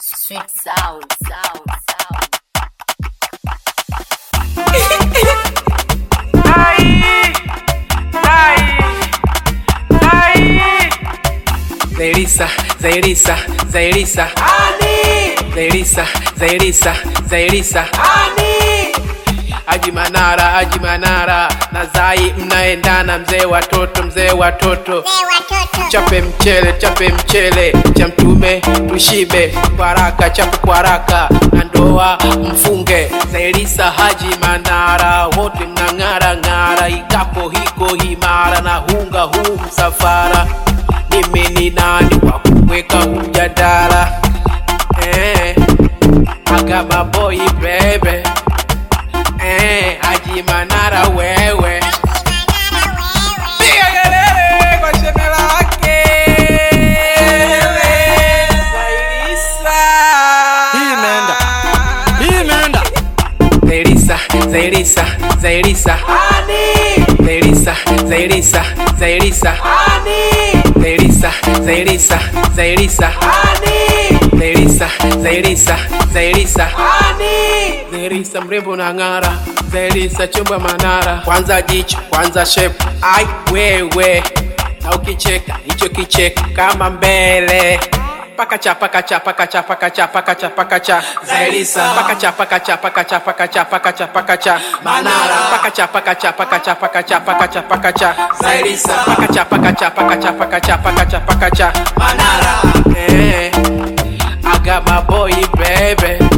Sweet sound, sound, sound. Zairisa, Zairisa, Zairisa. Ani. Zairisa, Zairisa, Zairisa. Ani. Haji Manara, Haji Manara na Zai mnaendana, mzee watoto, mzee watoto. Chape mchele, chape mchele cha mtume tushibe, kwaraka chape kwaraka na ndoa mfunge. Zairisa, Haji Manara wote mnang'ara ng'ara, ikapo hiko himara na hunga huu msafara mimi ni nani wa kuweka mjadala eh, agama boy bebe eh, Haji Manara wewe Piga kelele kwa sheme lake Zairisa. Hii imeenda. Hii imeenda. Zairisa, Zairisa, Zairisa. Zairisa, Zairisa, Zairisa. Zairisa, Zairisa, Zairisa. Zairisa, Zairisa, Zairisa. Zairisa mrembo na ng'ara, Zairisa chumba Manara. Kwanza jicho, kwanza shape, ai wewe, na ukicheka hicho kicheko kama mbele pakacha pakacha pakacha pakacha pakacha pakacha Zairisa pakacha pakacha pakacha pakacha pakacha pakacha Manara pakacha pakacha pakacha pakacha pakacha pakacha Zairisa pakacha pakacha pakacha pakacha pakacha pakacha Manara eh I got my boy baby